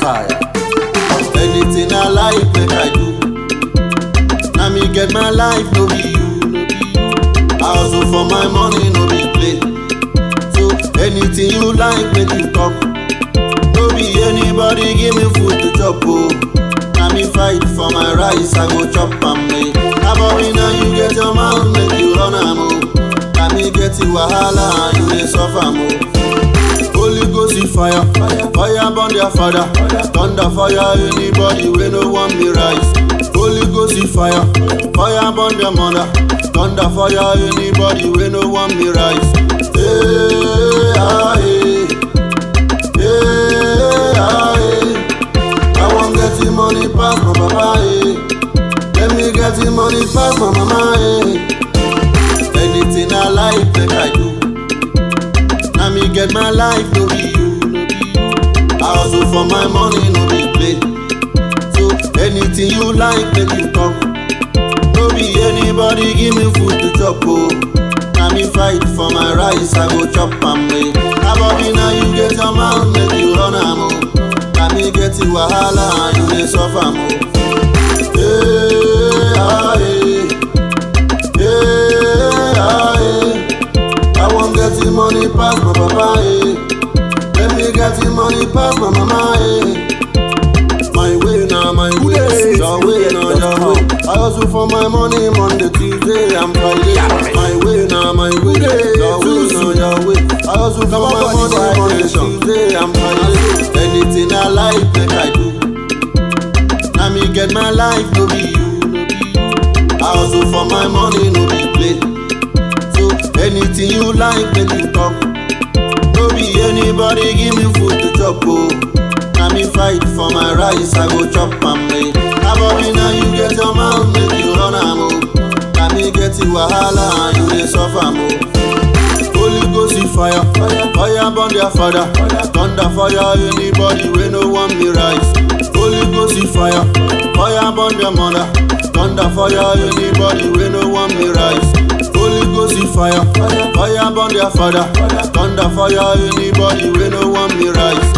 Fire. Anything I like, make I do. Now me get my life, no be you. I hustle for my money, no be play. So anything you like, make you come. No be anybody give me food to chop, oh. Now me fight for my rice, I go chop am, eh. Now body now you get your mouth, make you run am, oh. Now me get you wahala, and you dey suffer, oh. Holy Ghost is fire, fire, fire burn their father. Thunder fire anybody we no want me rise. Holy Ghost is fire, fire burn their mother. Thunder fire anybody we no want me rise. Hey, ah, hey. Hey, ah, hey. I want get the money pass my papa. Hey. Let me get the money pass my mama. Hey. Anything I like, make I do. Now me get my life, no be you, no be you. I hustle for my money, no be play. So anything you like, make you come. No be anybody give me food to chop, oh. Now me fight for my rice, I go chop am, eh. Now body now you get your mouth, make you run am, oh. Now me get the wahala, and you dey suffer, oh. Hey, ah, hey. Hey, ah, hey. I want get the money pass my papa, eh. Let me get the money pass my mama, eh. My way now, my way. Your way now, your way. I hustle for my money Monday, Tuesday, and Friday. My way now, my way. Your way now, your way. I hustle for my money Monday, Tuesday, and Friday. Anything I like, make I do. Now me get my life, no be you, no be you. I hustle for my money, no be play. So anything you like, make you come. No be anybody give me food to chop, oh. Now me fight for my rice, I go chop am, eh. Now body now you get your mouth, make you run am, oh. Now me get the wahala, and you dey suffer, oh. Holy Ghost is fire, fire, fire burn their father. Thunder fire anybody we no want me rise. Holy Ghost is fire, fire burn their mother. Thunder fire anybody we no want me rise. Holy Ghost is fire, fire, fire burn their father. Thunder fire anybody we no want me rise.